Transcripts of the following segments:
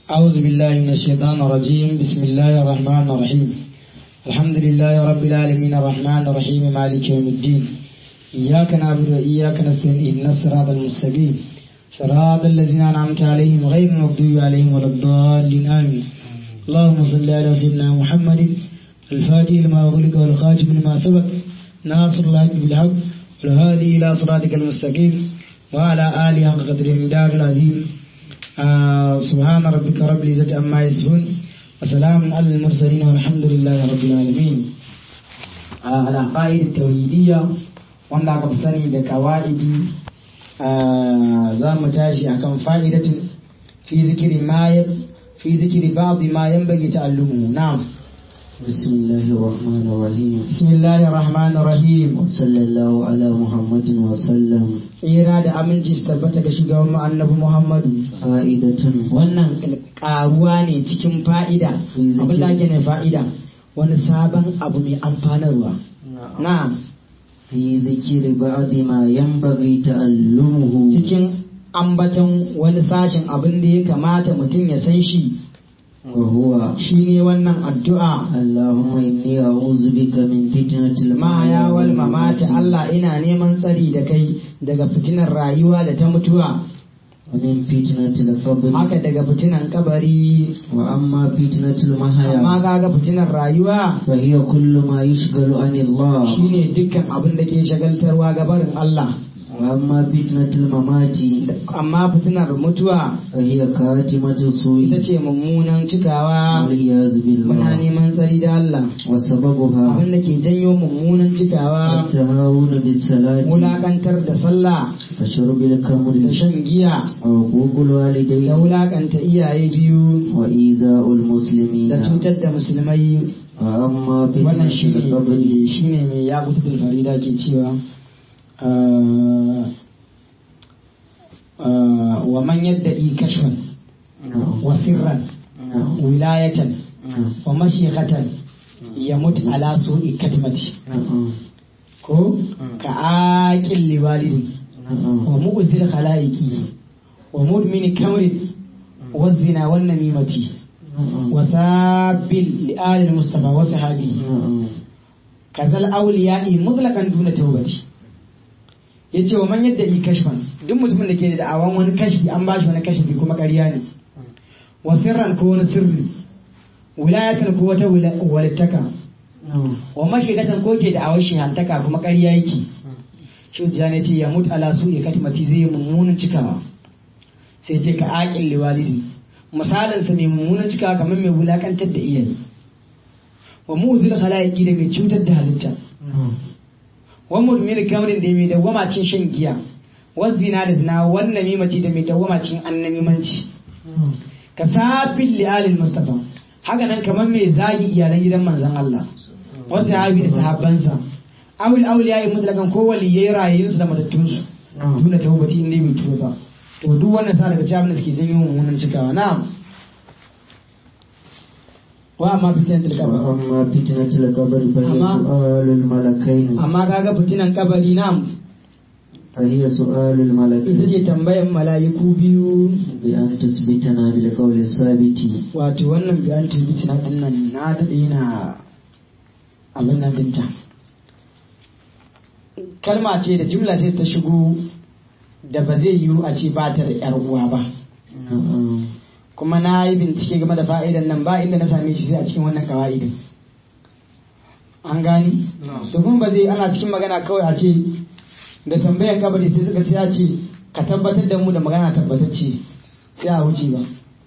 أعوذ بالله من الشيطان الرجيم بسم الله الرحمن الرحيم الحمد لله رب العالمين الرحمن الرحيم مالك يوم الدين إياك نعبد وإياك نستعين اهدنا الصراط المستقيم صراط الذين أنعمت عليهم غير المغضوب عليهم ولا الضالين آمين اللهم صل على سيدنا محمد الفاتح لما أغلق والخاتم لما سبق ناصر الحق بالحق والهادي إلى صراطك المستقيم وعلى آله حق قدر المدار العظيم آه سبحان ربك رب العزة عما يصفون وسلام على المرسلين والحمد لله رب العالمين آه العقائد التوحيدية wanda aka fi sani da kawa'idi za mu tashi akan fa'idatun fi zikiri ma fi zikiri ba'd ma yanbaghi ta'allumu na'am بسم الله الرحمن الرحيم bismillahir rahmanir rahim وصلى الله على محمد وسلم tsira da aminci su tabbata ga shugaban mu annabi muhammadu فائدة wannan karuwa ne cikin fa'ida abin da ake ne fa'ida wani sabon abu mai amfanarwa na'am في ذكر بعض ما ينبغي تعلمه cikin ambaton wani sashen abin da ya kamata mutum ya san shi وهو shine wannan addu'a اللهم إني أعوذ بك من فتنة mahaya wal mamati Allah ina neman tsari da kai daga fitinar rayuwa da ta mutuwa ومن فتنة القبر haka daga fitinan kabari وأما فتنة amma المحيا kaga fitinar rayuwa فهي كل ما يشغل عن الله shine dukkan abin da ke shagaltarwa ga barin Allah وأما فتنة الممات amma fitinar mutuwa فهي كاتمة ita السوء ce mummunan cikawa والعياذ muna بالله neman tsari da Allah وسببها abin da ke janyo mummunan cikawa التهاون بالصلاة wulakantar da sallah وشرب الخمر da shan giya وعقوق da الوالدين wulakanta iyaye biyu وإيذاء المسلمين da cutar da musulmai وأما wannan فتنة shi القبر ne shi ne mai ya kuta farida ke cewa ah, ah, wa man yadda i kashfan نعم wa sirran نعم wilayatan نعم wa mashiqatan ya mutu ala su'i katmati نعم ko ka aqil liwalidi نعم wa mu'zil khalaiqi wa mudmin kamri wa zina wan namimati نعم wa sabil li ali mustafa wa sahabi نعم kazal awliya'i mutlaqan duna tawbati yace wa man yadda yi kashfan duk mutumin da ke da da'awan wani kashfi an bashi wani kashfi kuma ƙarya ne wa sirran ko wani sirri wilayatan ko wata wila- walittaka نعم wa mashigatan ko ke da'awar shihantaka kuma ƙarya yake shi ne ce ya mutu ala su ya katimati zai yi mummunan cikawa sai ce ka aƙin liwalidi misalinsa mai mummunan cikawa kamar mai wulakantar da iyaye wa mu'zil khalaiki da mai cutar da halitta نعم wa mudmin kamrin da mai dawwama cin shan giya wa zina da zina wan namimati da mai dawwama cin annamimanci نعم ka safin li'alil mustafa haka nan kamar mai zagi iyalan gidan manzon Allah wasu sahabi da sahabbansa awil awliya yi mutlakan ko waliyai rayayinsu da matattunsu نعم tuna taubati in dai bai tuba ba to duk wannan sa daga cikin abin da suke janyo mummunan cikawa na'am wa amma fitinan tilkaba وأما فتنة القبر فهي أما- سؤال الملكين amma kaga fitinan kabari na'am فهي سؤال ita الملكين ce tambayan mala'iku biyu بأن تثبتنا بالقول الثابت wato wannan biyan tibiti na ɗin nan na daɗe yana abin nan dinta kalma ce da jumla ce ta shigo da ba zai yiwu a ce ba ta da ‘yar uwa ba نعم kuma na yi bincike game da fa'idan nan ba inda na same shi sai a cikin wannan kawa'idin an gani da kuma ba zai ana cikin magana kawai a ce da tambayan kabari sai suka sai a ce ka tabbatar da mu da magana tabbatacce sai a wuce ba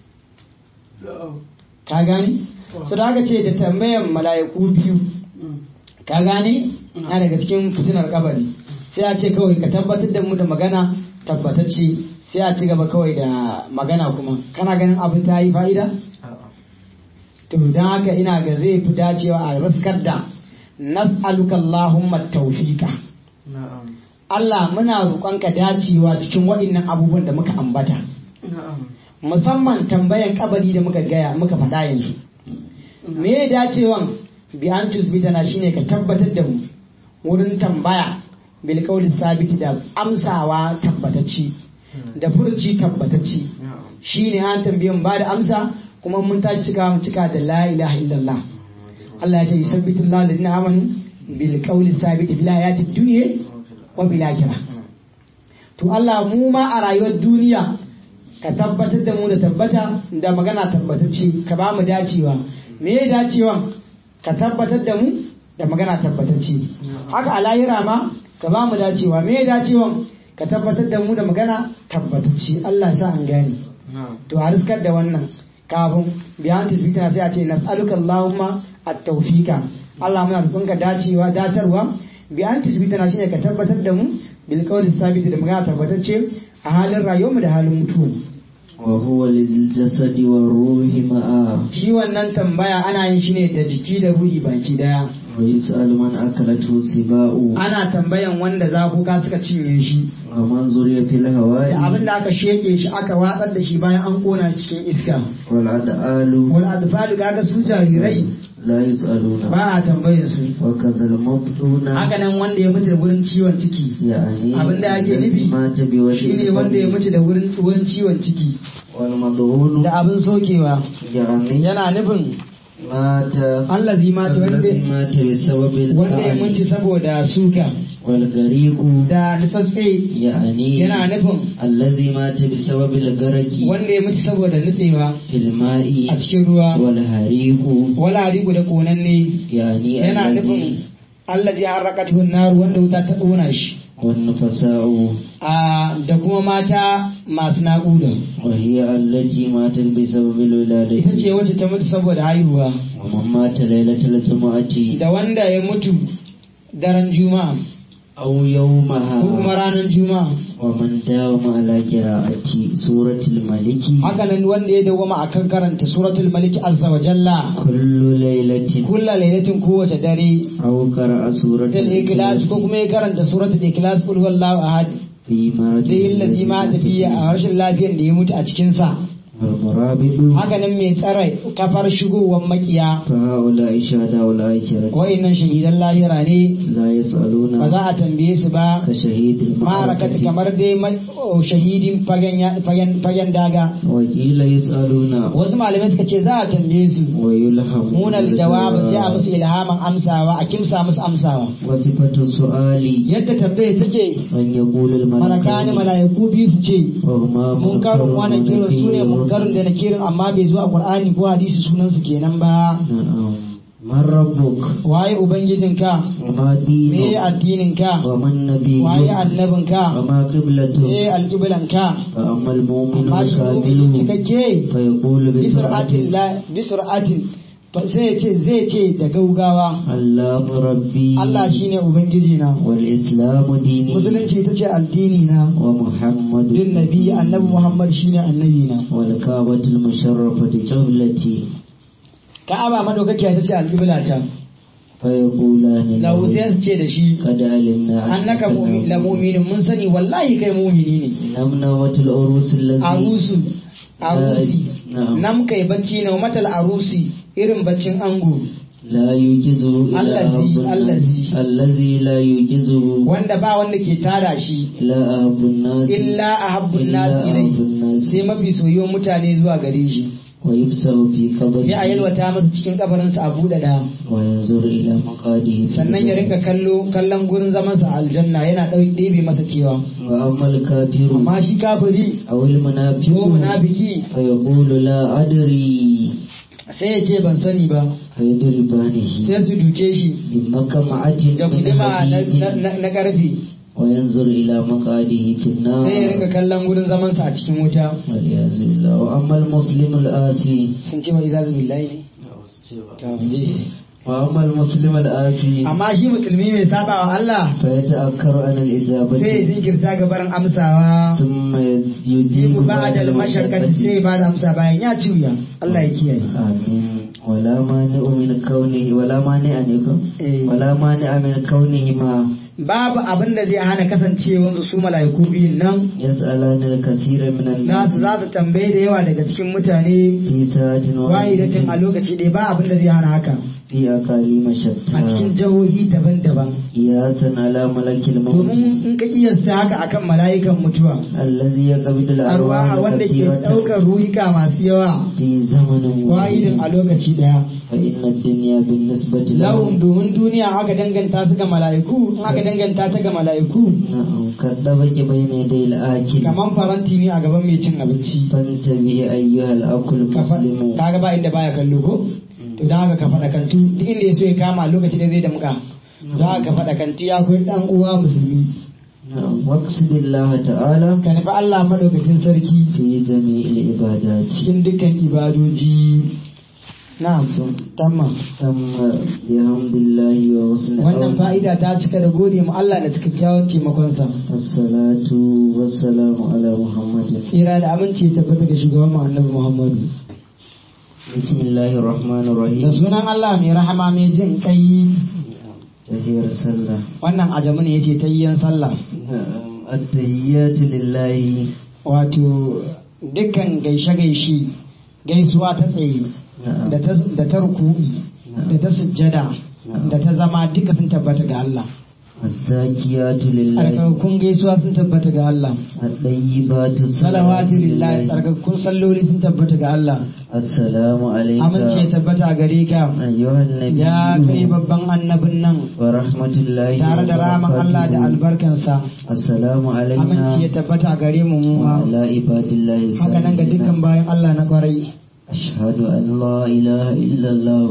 ka gani su da aka ce da tambayan mala'iku biyu ka gane na daga cikin fitinar kabari sai a ce kawai ka tabbatar da mu da magana tabbatacce sai a ci gaba kawai da magana kuma kana ganin abin ta yi fa'ida to don haka ina ga zai fi dacewa a raskar da nas'aluka Allahumma tawfiqa نعم Allah muna roƙonka dacewa cikin waɗannan abubuwan da muka ambata نعم musamman tambayan kabari da muka gaya muka faɗa yanzu me ya dacewan bi an tusbitana shine ka tabbatar da mu wurin tambaya bil qawli sabiti da amsawa tabbatacci da furci tabbatacci shine an tambaye mu ba da amsa kuma mun tashi cika mu cika da la ilaha illallah Allah ya ce yusabbitu Allahu alladhina amanu bil qawli sabit fil hayati dunya wa bil akhirah to Allah mu ma a rayuwar duniya ka tabbatar da mu da tabbata da magana tabbatacce ka ba mu dacewa me ya dacewa ka tabbatar da mu da magana tabbatacce haka a lahira ma ka ba mu dacewa me ya dacewa ka tabbatar da mu da magana tabbatacce Allah ya sa an gane to a riskar da wannan kafin biyan tisbita sai a ce nas'aluka Allahumma at-tawfiqa Allah muna roƙonka dacewa datarwa biyan tisbita na shine ka tabbatar da mu bil qawli sabit da magana tabbatacce a halin rayuwarmu da halin mutuwa وهو للجسد والروح معا shi wannan tambaya ana yin shi ne da jiki da ruhi baki daya ويسأل من أكلته سباء ana tambayan wanda zafuka suka cinye shi ومن زري في da abin الهواء da aka sheke shi aka watsar da shi bayan an kona shi cikin iska والأدعال wal adfalu kaga su jarirai لا يسألون ba a tambayar su وكذا المبطون haka nan wanda ya mutu da wurin ciwon ciki يعني abin da ake الذي nufi مات بوجه shine wanda ya mutu da wurin wurin ciwon ciki والمضغول da abin sokewa يعني yana nufin مات allazi mata wanda الذي مات بسبب wanda ya mutu القعر saboda suka والغريق da nutsatse يعني yana nufin الذي مات بسبب الغرق wanda ya mutu saboda nutsewa في الماء a cikin ruwa والحريق wala rigu da konanne يعني yana الذي nufin Allah ji harrakatu nar wanda wuta ta ƙona shi والنفساء a da kuma mata masu naƙuda وهي التي ماتت بسبب ita ce الولادة wacce ta mutu saboda haihuwa ومن مات ليلة الجمعة da wanda ya mutu daren juma'a أو ko kuma يومها ranar juma'a ومن داوم على قراءة سورة الملك haka nan wanda ya dawwama akan karanta suratul malik azza wa jalla كل ليلة kulla lailatin kowace dare أو قرأ سورة da ikhlas ko الإخلاص kuma ya karanta suratul ikhlas qul huwallahu ahad في مرض da illazi ma الذي tafiya مات a rashin lafiyar da ya mutu a cikin sa والمرابط haka nan mai tsare kafar shigowar makiya فهؤلاء شهداء الآخرة wa'annan shahidan lahira ne لا يسألون ba za a tambaye su ba كشهيد ma'arakata المعركة kamar dai ma- oh, shahidin fagen ya- fagen fagen daga وقيل يسألون wasu malamai suka ce za a tambaye su ويلهمون munar jawab sai a musu الجواب. ilhaman amsawa a kimsa musu amsawa وصفة السؤال yadda tambaye take أن يقول malakani الملكان mala'iku biyu su ce وهما munkarun wani kirin su ne munkarun da na kirin amma bai zo a qur'ani ko hadisi sunan su kenan ba نعم من ربك waye ubangijinka وما me دينك addininka ومن نبيك waye annabinka وما me قبلته alƙiblanka فأما المؤمن amma shi mu'mini الكامل cikakke فيقول bisur'atin بسرعة la bisur'atin fa- sai ce zai ce da gaugawa الله ربي Allah shine ubangiji na والإسلام ديني musulunci ita ce addini na ومحمد din nabi annabi Muhammad shine annabi na والكعبة المشرفة قبلتي Ka'aba madaukakiya ita ce alƙibla ta فيقولان lahu له sai su ce da shi قد علمنا annaka mu'min la mu'minin mun sani wallahi kai mu'mini ne نمنوة العروس الذي arusu arusi نعم nam kai bacci na matal arusi irin baccin ango لا يوجزه إلا الذي- أحب الناس الذي. الذي لا يوجزه wanda ba wanda ke tada shi إلا أحب الناس illa ahabbun إلا nas أحب ilai الناس sai mafi soyuwar mutane zuwa gare shi ويبسط في sai a قبره yalwata masa cikin kabarinsa a buɗe da وينظر إلى مقاده في sannan ya الجنة. rinka kallo kallon gurin zamansa a aljanna yana ɗau ɗebe masa kewa وأما الكافر amma shi kafiri أو المنافق ko munafiki فيقول لا أدري sai ya ce ban sani ba فيضربانه sai su duke shi بمكمعة da من guduma na- حديد na- na na ƙarfe وينظر إلى مقاده في النار sai ya rinka kallon gurin zamansa a cikin wuta والعياذ بالله وأما المسلم الآسي sun ce mai izazu billahi ne وأما المسلم الآسي amma shi musulmi mai saba wa Allah فيتأكر عن sai ya الإجابة jinkirta ga barin amsawa ثم يجيب jibu ba بعد da mashakkati المشقة sai ba da amsa bayan ya ciwya Allah ya kiyaye آمين ولا مانع من كونه ولا مانع منكم Eh. ولا مانع من كونهما babu abin da zai hana kasancewansu su mala'iku biyun nan يسألان الكثير من nasu الناس za su tambaye da yawa daga cikin mutane في ساعة wahidatin a واحدة lokaci ɗaya ba abin da zai hana haka في أقاليم a cikin شتى jihohi daban-daban قياسا على ملك الموت domin in ka kiyasta haka akan mala'ikan mutuwa الذي يقبض الأرواح arwa wanda ke الكثيرة ɗaukar ruhika masu yawa في زمن wahidin a واحد lokaci ɗaya فإن الدنيا بالنسبة lahum لهم domin duniya aka danganta su ga mala'iku in aka danganta ta ga mala'iku نعم كالطبق بين يدي الآكل kaman faranti ne a gaban mai cin abinci فانتبه أيها الأكل Ka fa- المسلم kaga ba inda baya kallo ko to dan haka ka faɗa kantu duk inda ya so ya kama lokaci da zai damka don haka ka faɗa kantu ya koyi dan uwa musulmi نعم واقصد الله تعالى ka nufi Allah madaukakin sarki في جميع العبادات cikin dukkan ibadoji na'am tamma تم بحمد الله وحسن wannan عونه. fa'ida ta cika da gode mu Allah da cikakkiyar taimakonsa الصلاة والسلام على محمد tsira da aminci ya tabbata ga shugaban mu annabi Muhammadu بسم الله الرحمن da الرحيم sunan Allah mai rahama mai jin kai تهير سلة wannan ajamu ne yace tayyan sallah نعم. التهيات لله wato dukkan gaishe-gaishe gaisuwa ta tsaye نعم da ta da ta ruku'i da ta sujjada da ta zama duka sun tabbata ga Allah الزاكيات لله tsarkakakkun gaisuwa sun tabbata ga Allah الطيبات salawatu lillahi tsarkakakkun salloli sun tabbata ga Allah السلام عليك amince ya tabbata a gare ka أيها النبي ya kai babban annabin nan ورحمة الله tare da ramin Allah da وبركاته. albarkansa السلام علينا amince ya tabbata a gare mu mu ma. وعلى عباد الله haka nan ga dukkan الصالحين bayan Allah na kwarai أشهد أن لا إله إلا الله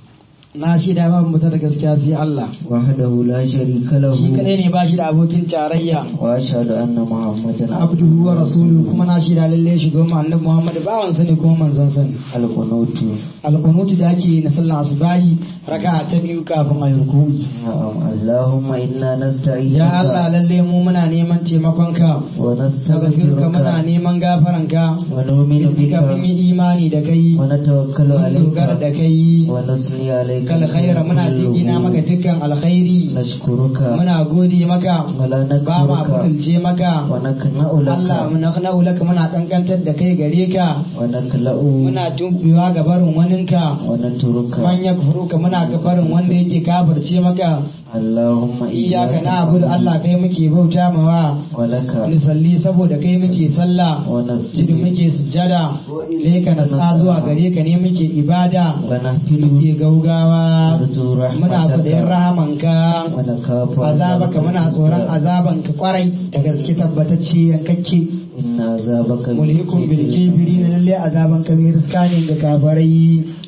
na shi da babu mutar da gaskiya sai Allah وحده لا شريك له shi kadai ne ba shi da abokin tarayya وأشهد أن محمدا abduhu wa rasuluhu kuma na shi da lalle shi goma annabi Muhammad bawan sa ne kuma manzon sa ne القنوت alqunutu da ake yi na sallar asubahi raka'a ta biyu kafin ayi ruku'i نعم اللهم إنا نستعينك ya Allah lalle mu muna neman taimakon ka daga muna ونستغفرك neman gafaran ka ونؤمن بك kafin yi imani da kai ونتوكل mun dogara da عليك kai ونصلي عليك kal khaira muna jingina maka dukkan alkhairi نشكرك muna gode maka ولا ba ma نكفرك butulce maka ونكنأ Allah لك muna laka muna kankantar da kai gare ka ونكلأ muna tumbewa ga barin waninka ونترك man ya ka muna ga barin wanda yake kafirce maka اللهم iyaka na abudu Allah kai muke bauta mawa ولك nisalli saboda kai muke sallah jidu ونسجد muke sujjada leka na sa zuwa gare ka ne muke ibada ونهتل muke gaugawa نرجو muna kudayen رحمتك rahamanka ونخاف azabaka muna tsoron azabanka kwarai da gaske tabbatacce yankakke إن عذابك mulhikun bil kafirin lalle azaban ka mai riska ne ga kafarai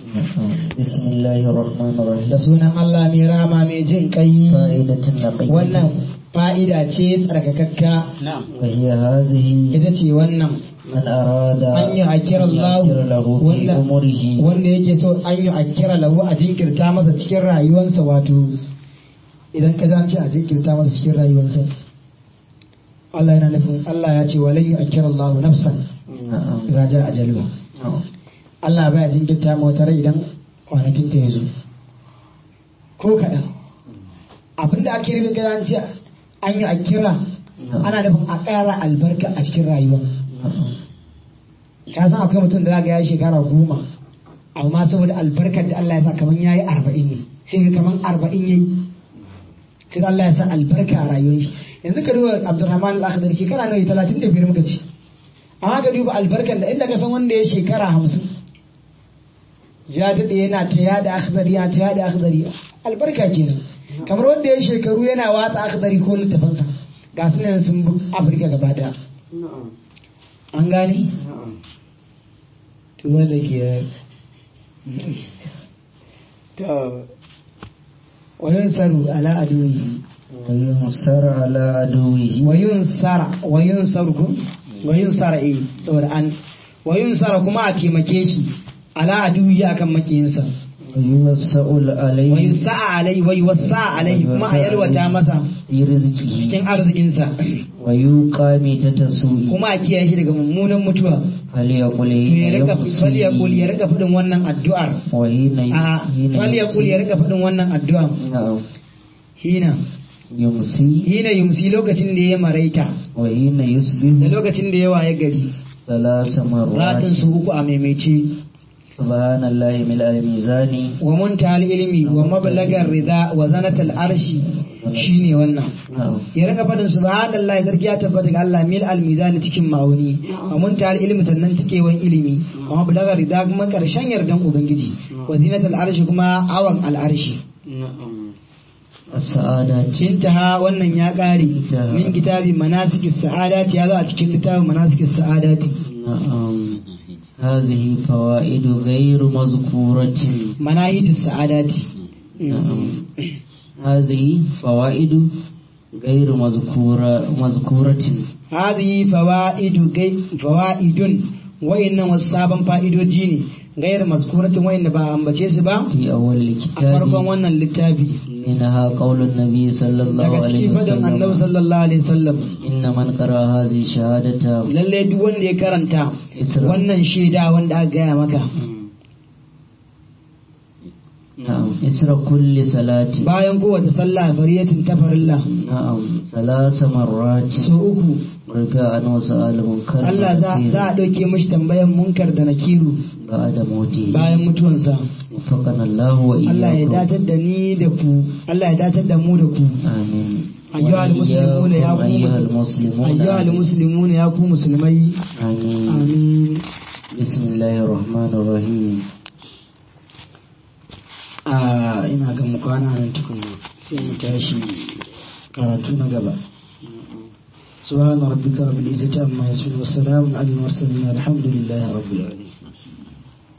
بسم الله الرحمن da الرحيم sunan Allah mai rama mai jin kai فائدة نقية wannan fa'ida ce tsarkakakka وهي هذه ita ce wannan من أراد an yi akira Allah يغفر له في wanda أمره wanda yake so an yi akira lahu a jinkirta masa cikin rayuwarsa wato idan ka ce a jinkirta masa cikin rayuwarsa Allah yana nufin Allah ya ce walan yi akira Allah nafsan نعم za ja ajalwa Allah baya jinkirta ma wata rai idan kwanakin ta ya zo ko kaɗan abin da ake rubin gada ce an yi a kira ana nufin a ƙara albarka a cikin rayuwa ka san akwai mutum da za ga ya shekara goma amma saboda albarkar da Allah ya sa kamar ya yi arba'in ne sai ga kamar arba'in ya yi sai Allah ya sa albarka a rayuwar shi yanzu ka duba Abdulrahman al-Akhdari shekara nawa talatin da biyar muka ci amma ka duba albarkar da inda ka san wanda ya shekara hamsin ya daɗe yana ta yada akhdari ya ta yada akhdari albarka kenan kamar wanda ya shekaru yana watsa akhdari ko littafansa ga su nan sun bi afirka gaba daya an gane to wanda ke to wayan saru ala aduwi وينصر على عدوه wayun sara wayun saru ko wayun sara eh saboda an wayun sara kuma a taimake shi ala aduwi akan makiyinsa ويوسع عليه wayun sa'a alai wayu wasa alai kuma a yalwata masa في رزقه cikin arzikinsa ويوقى ميتة سوء kuma a kiyaye shi daga mummunan mutuwa فليقل to ya rika يمسي falyakul ya rika fadin wannan addu'ar وحين a حين falyakul ya يمسي rika fadin wannan addu'ar نعم hina يمسي hina yumsi lokacin da ya maraita وحين da يصبح lokacin da ya waye gari ثلاث ratin مرات su uku a maimaice subhanallahi mil al-mizani wa muntaha ilmi wa mablagar rida wa zanatal arshi shine wannan na'am ya rika fadin subhanallahi sarki ya tabbata ga Allah mil al mizani cikin ma'auni wa muntaha ilmi sannan tikewan ilimi wa mablagar rida kuma karshen yardan ubangiji wa zinatal arshi kuma awan al arshi as-sa'adati intaha wannan ya kare Intaha. min kitabi manasikis sa'adati ya zo a cikin littafin manasikis sa'adati na'am هذه فوائد غير مذكورة manahitis sa'adati نعم هذه فوائد غير مذكورة مذكورة هذه فوائد gai- fawaidun wayannan wasu sabon fa'idoji ne gairar mazkuratin wayanda ba a ambace su ba في أول a farkon الكتاب wannan littafi منها قول النبي صلى الله daga عليه cikin fadin annabi وسلم sallallahu alaihi wasallam إن من قرأ هذه الشهادة lalle duk wanda ya karanta Isra. wannan shaida wanda aka gaya maka نعم إسر كل صلاة bayan kowace sallah fariyatin ta farilla نعم ثلاث مرات so uku رجاء وسؤال منكر Allah za ونكير za a ɗauke mishi tambayan munkar da nakiru بعد موته bayan mutuwansa وفقنا الله Allah ya وإياكم datar da ni da ku Allah ya datar da mu da ku آمين أيها المسلمون يا وإياكم أيها قوم المسلمون ayyuhal muslimuna ya ku musulmai آمين amin بسم الله الرحمن الرحيم a ina ga mu kwana nan tukunna sai mu tashi karatu na gaba سبحان ربك رب العزة عما يصفون وسلام على المرسلين الحمد لله رب العالمين